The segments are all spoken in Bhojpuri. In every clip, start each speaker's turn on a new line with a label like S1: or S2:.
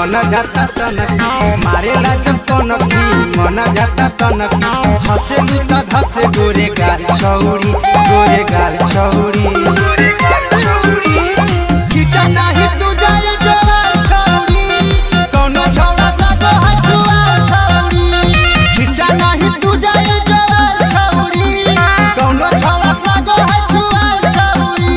S1: मन जाता सनकी मारेला जब कनकी मन जाता सनकी हसेलु त धसे गोरे गाल छौरी गोरे गाल छौरी खींचा नाही तू जाए जोर छौरी कौनो छौड़ा लागो है जुआ छौरी खींचा नाही तू जाए जोर छौरी कौनो छौड़ा लागो है जुआ छौरी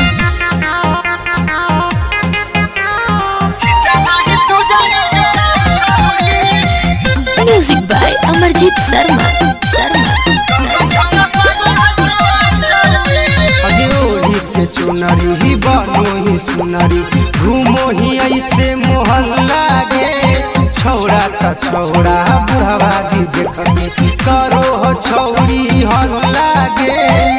S1: खींचा नाही तू जाए जोर छौरी
S2: म्यूजिक बाय अमरजीत शर्मा शर्मा
S1: अग्योरी के चुनरी ही बनो ही सुनरी घूमो ही ऐसे मोहल्ला गे छौड़ा त छौड़ा बुढ़वा भी देखती करो हो छौड़ी हल्ला गे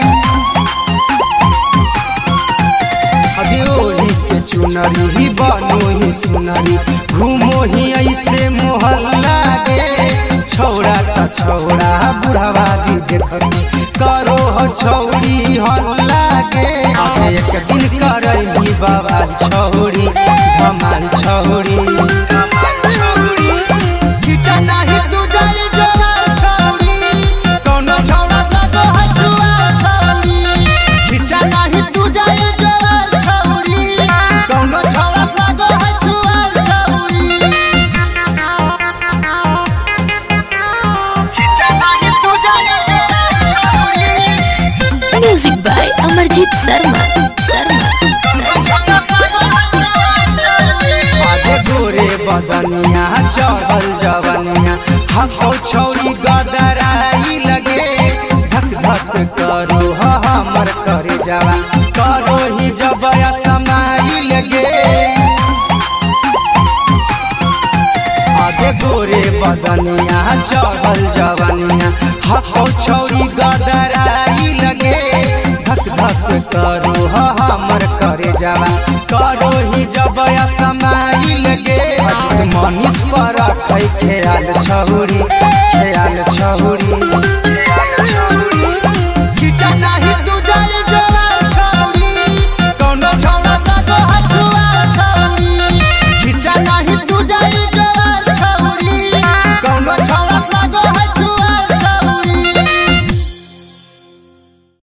S1: अग्योरी के चुनरी ही बनो ही सुनरी घूमो ही ऐसे मोहल्ला गे छौड़ा त छौड़ा बुढ़वा भी देखती करो हो छौड़ी हल्ला गे अब एक दिन करही बाबा छौड़ी धमाल छौड़ी खींचा नाही तू जाई जोड़ा छौड़ी कौनो छौड़ा लगो है जुआ छौड़ी खींचा नाही तू जाई जोड़ा छौड़ी कौनो छौड़ा लगो है जुआ छौड़ी खींचा नाही तू जाई जोड़ा छौड़ी
S2: म्यूजिक बाय अमरजीत शर्मा शर्मा
S1: आगे गोरे बदनिया चढ़ल जवनिया हको छौरी गदराई लगे धक धक करो ह हमर करे जावा करो ही जब समाई लगे आगे गोरे बदनिया चढ़ल जवनिया हको छौरी गदराई लगे धक धक करो ह हमर करे जावा करो ही जब समाई लगे अजित मनीष पर रखै ख्याल छौरी ख्याल छौरी